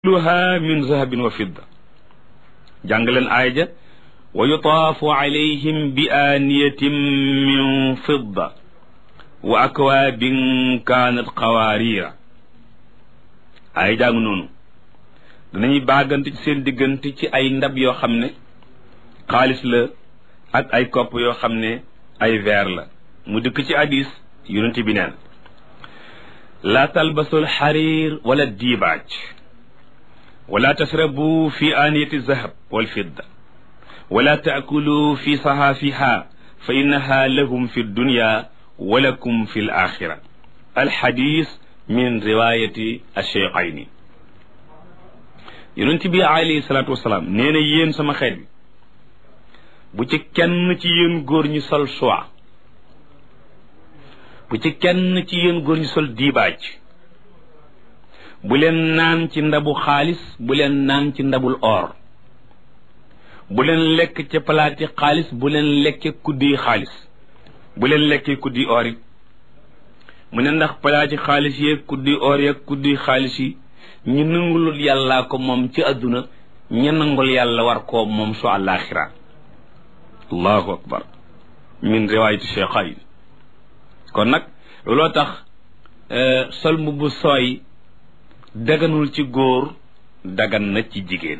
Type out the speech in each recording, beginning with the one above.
kulluha min zahabin wa fidda jàng leen aaya ja wa yutaafu alayhim bi aaniyatin min fidda wa akwaabin kaanat qawaariira aaya jàng noonu danañuy baagante ci seen diggante ci ay ndab yoo xam ne xaalis la ak ay kopp yoo xam ne ay verre la mu dikk ci hadis yonent bi neen laa talbasul xariir wala diibaaj wala tasrabu fi aaniyati zahab wal fidda wala taakulu fi sahaafiha fa innaha lahum fi dunya wa lakum fi l axira alxadis min riwayati alcheikhayni yonent bi alayhi salaatu wasalaam nee na yéen sama xeet bi bu ci kenn ci yéen góor ñi sol soie bu ci kenn ci yéen góor ñi sol diibaaj bu leen naan ci ndabu xaalis bu leen naan ci ndabul or bu leen lekk ca palaati xaalis bu leen lekke kuddi xaalis bu leen lekkee kuddi or it mu ne ndax palaati xaalis yeeg kuddi or yeeg kuddi xaalis yi ñu nangulul yàllaa ko moom ci àdduna ña nangul yàlla war koo moom su àllaaxira allahu akbar min riwaayati cheikhayn kon nag looloo tax sol mbubb sooy daganul ci góor dagan na ci jigéen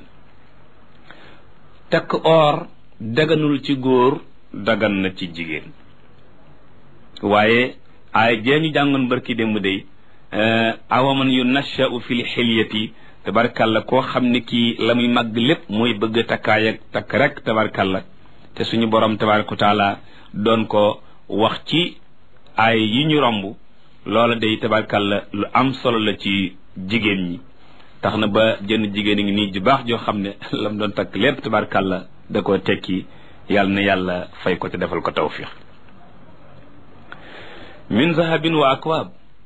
takk or daganul ci góor dagan na ci jigéen waaye ay jee ñu jàngoon barki démb day awaman yu nashau fil xilyati tabarkalla koo xam ne kii la muy màgg lépp mooy bëgg takkaay ak takk rek tabarkalla te suñu borom tabaraka taala doon ko wax ci ay yi ñu romb loola day tabarkalla lu am solo la ci jigéen ñi tax na ba jënn jigéen ngi nii ju baax joo xam ne lam doon takk lépp tabarkalla da koo tekki yàlla na yàlla fay ko te defal ko tawfiq min zahabin wa akwaab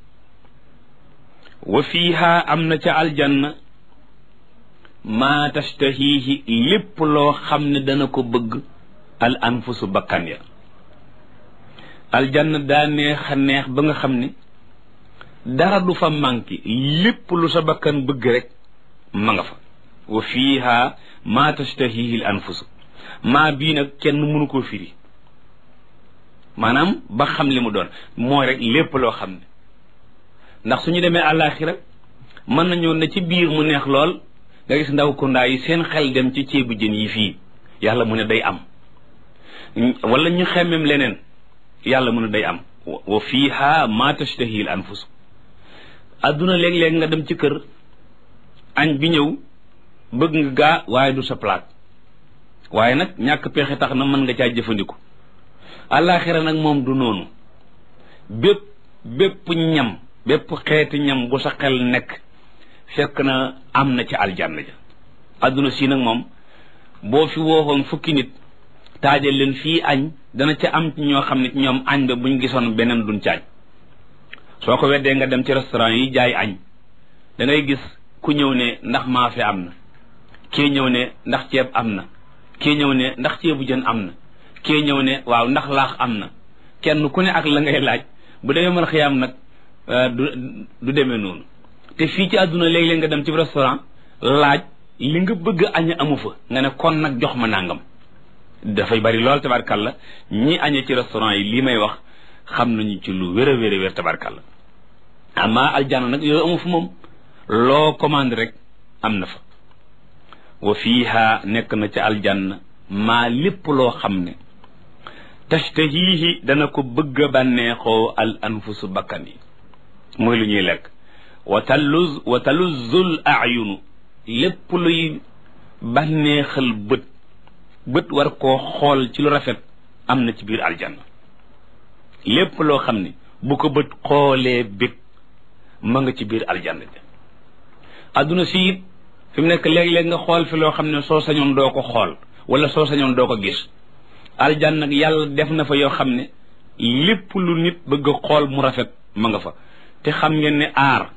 wa fiiha am na ca aljanna maa tashtahiihi lépp loo xam ne dana ko bëgg al anfusu bakkan ya aljanna daa neex a neex ba nga xam ne dara du fa manqué lépp lu sa bakkan bëgg rek ma nga fa wa fiiha maa tashtahihi l anfusu maa bii nag kenn mënu koo firi maanaam ba xam li mu doon mooy rek lépp loo xam ne ndax suñu demee àllaaxira mën nañoo ne ci biir mu neex lool nga gis ndaw kundaa yi seen xel dem ci ceebu jën yi fii yàlla mu ne day am wala ñu xemmem leneen yàlla mu ne day am wa fiiha maa tashtahihi l anfusu adduna léeg-léeg nga dem ci kër añ bi ñëw bëgg nga gaa waaye du sa palaat waaye nag ñàkk pexe tax na mën nga caa jëfandiku àllaaxira nag moom du noonu bépp bépp ñam bépp xeeti ñam bu sa xel nekk fekk na am na ci aljanna ja adduna si nag moom boo fi wooxoon fukki nit taajal leen fii añ dana ca am ci ñoo xam ne ñoom añ ba buñ gisoon beneen duñ caañ soo ko weddee nga dem ci restaurant yi jaay añ da ngay gis ku ñëw ne ndax maafe am na kii ñëw ne ndax ceeb am na kii ñëw ne ndax ceebu jën am na kii ñëw ne waaw ndax laax am na kenn ku ne ak la ngay laaj bu demee mën xiyaam nag du du demee noonu te fii ci àdduna léeg-léeg nga dem ci restaurant laaj li nga bëgg añ amu fa nga ne kon nag jox ma nangam dafay bari lool tabarkalla ñi añee ci restaurant yi lii may wax xam nañu ci lu wér a wér a wér tabarkalla amma aljanna nag yooyu amu fa moom loo commande rek am na fa wa fiiha nekk na ca aljanna maa lépp loo xam ne tashtahihi dana ko bëgg a bànneexoo al anfusu bakkan yi mooy lu ñuy lekk wa taluz wa taluzzul ayunu lépp luy bànneexal bët bët war koo xool ci lu rafet am na ci biir aljanna lépp loo xam ne bu ko bët xoolee bég ma nga ci biir aljanna bi adduna si it fi mu nekk léeg-léeg nga xool fi loo xam ne soo sañoon doo ko xool wala soo sañoon doo ko gis aljanna nag yàlla def na fa yoo xam ne lépp lu nit bëgg a xool mu rafet ma nga fa te xam ngeen ne aar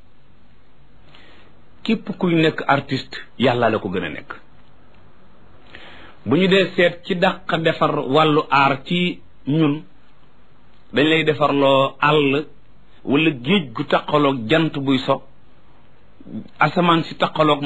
képp kuy nekk artiste yàlla la ko gën a nekk bu ñu dee seet ci dàq defar wàllu aar ci ñun dañ lay defarloo àll wala géej gu taqaloog jant buy so asamaan si taqaloog